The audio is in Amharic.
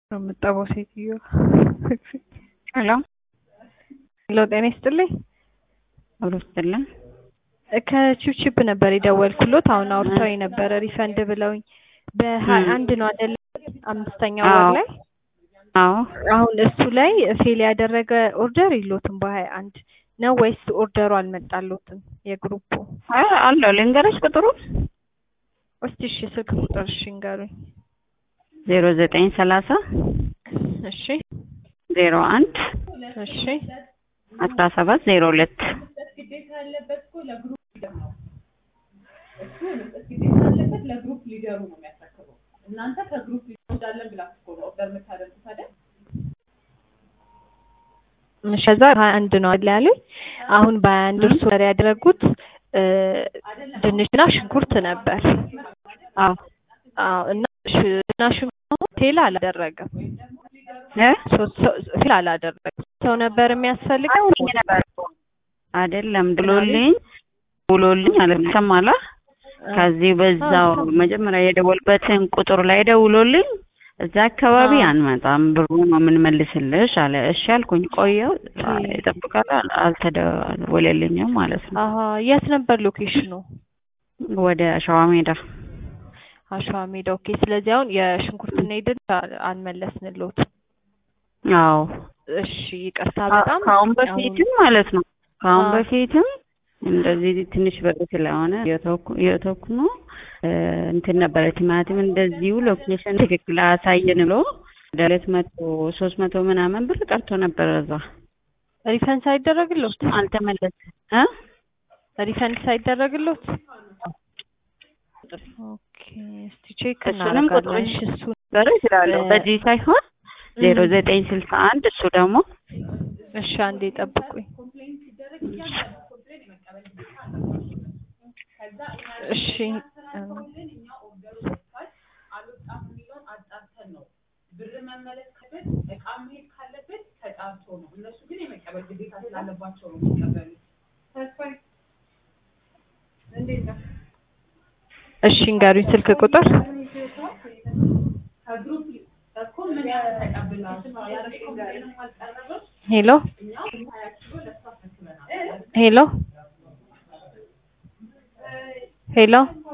የምጠባው ሴትዮ ሄሎ ሄሎ፣ ጤና ይስጥልኝ። አብሮ ስትልን ከቺፕቺፕ ነበር የደወልኩሎት። አሁን አውርተው ነበረ ሪፈንድ ብለውኝ በሀያ አንድ ነው አይደለ? አምስተኛው ወር ላይ አዎ አሁን እሱ ላይ ፌል ያደረገ ኦርደር የሎትም በሀያ አንድ ነው ወይስ ኦርደሩ አልመጣሎትም? የግሩፑ አይ አለው ልንገረሽ ቁጥሩ እስቲ እሺ፣ ስልክ ቁጥር እሺ ንገሩኝ። ዜሮ ዘጠኝ ሰላሳ እሺ ዜሮ አንድ እሺ አስራ ሰባት ዜሮ ሁለት ለግሩፕ ሊደሩ ነው የሚያስረክበው። እናንተ ከግሩፕ ሊወዳለን ብላችሁ እኮ ነው ኦርደር የምታደርጉት አይደል? እሺ፣ ከዛ ሀያ አንድ ነው አይደል ያሉኝ። አሁን በሀያ አንድ እርሱ ኦርደር ያደረጉት እ ድንችና ሽንኩርት ነበር። አዎ አዎ እና ሽና ሽንኩርት ፌል አላደረገም። እ ሶስት ሰው ፌል አላደረገም። ሰው ነበር የሚያስፈልገው አይደለም ብሎልኝ ብሎልኝ አልሰማላ ከዚህ በዛው መጀመሪያ የደወልበትን ቁጥር ላይ ደውሎልኝ እዛ አካባቢ አንመጣም ብሩ ነው የምንመልስልሽ አለ። እሺ አልኩኝ። ቆየው ይጠብቃል አልተደወለልኝም ማለት ነው። አሀ የት ነበር ሎኬሽኑ? ወደ ሸዋ ሜዳ አሸዋ ሜዳ። ኦኬ። ስለዚህ አሁን የሽንኩርትና የድንች አልመለስንሎት። አዎ እሺ ይቅርታ በጣም ከአሁን በፊትም ማለት ነው ከአሁን አዎ። በፊትም እንደዚህ ትንሽ ብር ስለሆነ የተወኩ ነው እንትን ነበረ ቲማቲም እንደዚሁ ሎኬሽን ትክክል አሳየን ብሎ ወደ ሁለት መቶ ሶስት መቶ ምናምን ብር ቀርቶ ነበረ እዛ ሪፈንድ ሳይደረግሎት አልተመለሰም እ ሪፈንድ ሳይደረግሎት ኦኬ እስቲ ቼክ እሱንም ቁጥሩን እናደርጋለን። እሺ እሱ በር እችላለሁ በዚህ ሳይሆን ዜሮ ዘጠኝ ስልሳ አንድ እሱ ደግሞ እሺ አንዴ ጠብቁኝ። እሺ እም፣ አልወጣም የሚለውን አጣርተን ነው ብር መመለስ ካለበት እቃ መሄድ ካለበት ተጣርቶ ነው። እነሱ ግን የመቀበል ግዴታ ስላለባቸው ነው የሚቀበሉት። ተስፋዬ እንዴት ነው? እሺ እንገሩኝ ስልክ ቁጥር ከግሩፕ እኮ ምን ያህል ተቀብላችሁ ያለሽ ኮምፕሌንም አልቀረበም። ሄሎ እኛ ሀያ ኪሎ ለእሷ አስረክበናል። ሄሎ ሄሎ